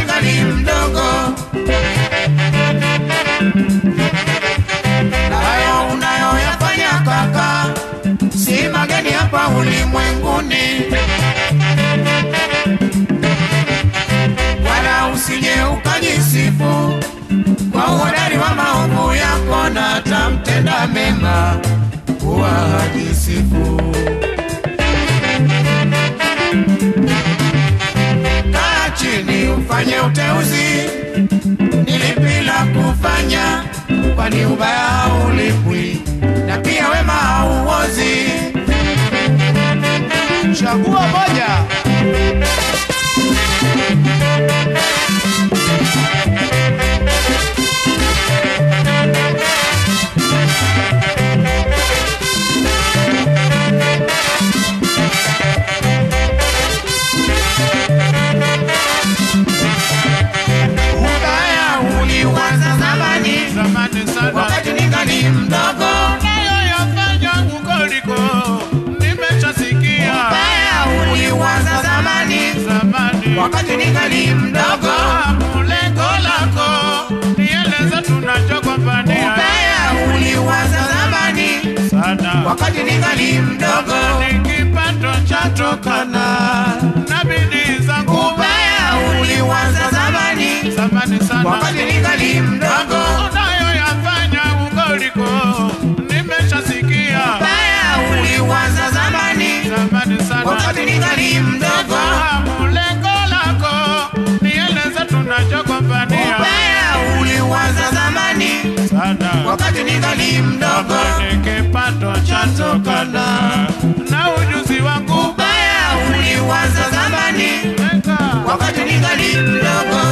ningali mdogo. Na hayo unayoyafanya kaka, si mageni hapa ulimwenguni. Wala usije ukajisifu kwa uhodari wa maovu yako, na hata mtenda mema kuwa hajisifu. Kaa chini ufanye uteuzi, ni lipi la kufanya, kwani ubaya haulipwi na pia wema hauozi. Chagua moja. Ubaya uliuanza zamani, Zamani sana wakati ningali mdogo. nayoyafanya ukoliko nimeshasikia. Ubaya uliuanza zamani, Zamani wakati ningali mdogo. fahamu lengo lako, nieleze tunachogombania Ubaya uliuanza zamani, sana. wakati ningali mdogo. Ni kipato chatokana na bidii zangu. Ubaya uliuanza zamani, Zamani sana wakati ningali mdogo. unayoyafanya ukoliko nimeshasikia. Ubaya uliuanza zamani, Zamani sana wakati ningali mdogo. fahamu lengo lako, nieleze tunachogombania Ubaya uliuanza zamani, sana. wakati ningali mdogo. Ni kipato chatokana na ujuzi wangu. Ubaya uliuanza zamani, Weka. wakati ningali mdogo.